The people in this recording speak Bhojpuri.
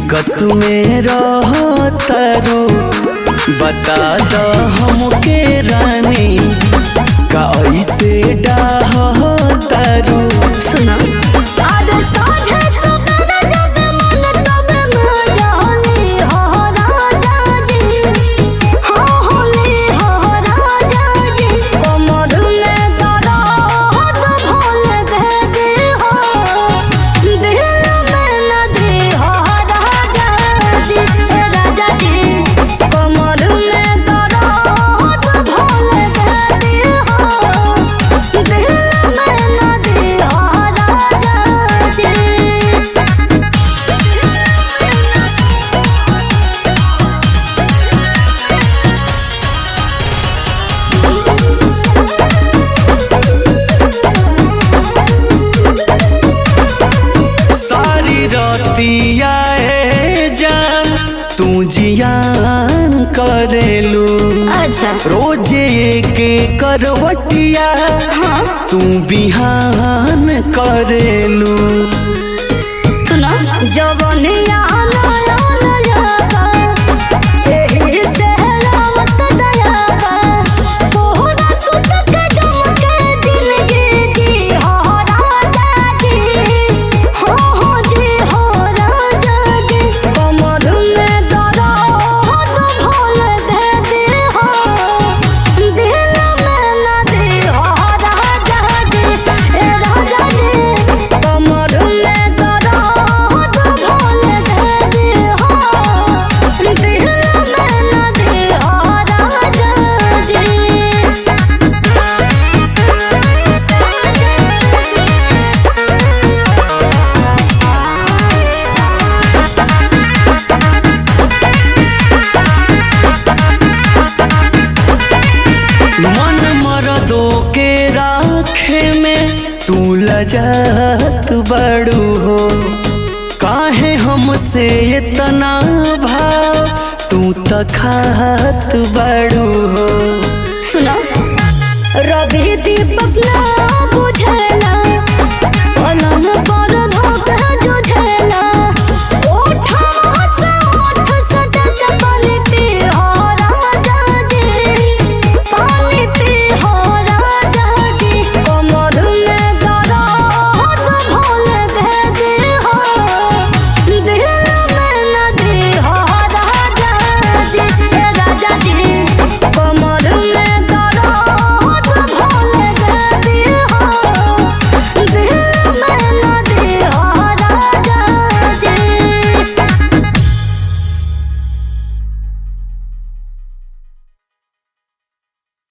दिक्कत में रहतरू बता द हमके रानी का ऐसे डाहतरू सुना आज साँझे सवेरे जब मन तब मजाली हो राजा जी हो होली हो राजा जी कमर में दर्द भोल दे दे हो दिल में नदी हो राजा जी राजा जी कमर में दर्द भोल दे दे हो दिल में नदी हो राजा जी सारी रतिया ए जान तू जियान करेलू अच्छा रोजे के करवटिया तू बिहान करेलू सुनो जवनिया नया नया एही से रावत दया तोहरा सुत के जमके जिंदगी जी हो राजा जी हो हो जी हो राजा जी कमर में दर्द भोल दे दे हो दिल में नदी हो राजा जी ए राजा जी कमर में दर्द भोल दे दे हो दिल में नदी हो राजा जी मन मरदो के राखे में तू लजत बड़ू हो काहे हमसे इतना भाव तू तखात बड़ू हो सुनो रवि दीपक ना बुझला पलंग पर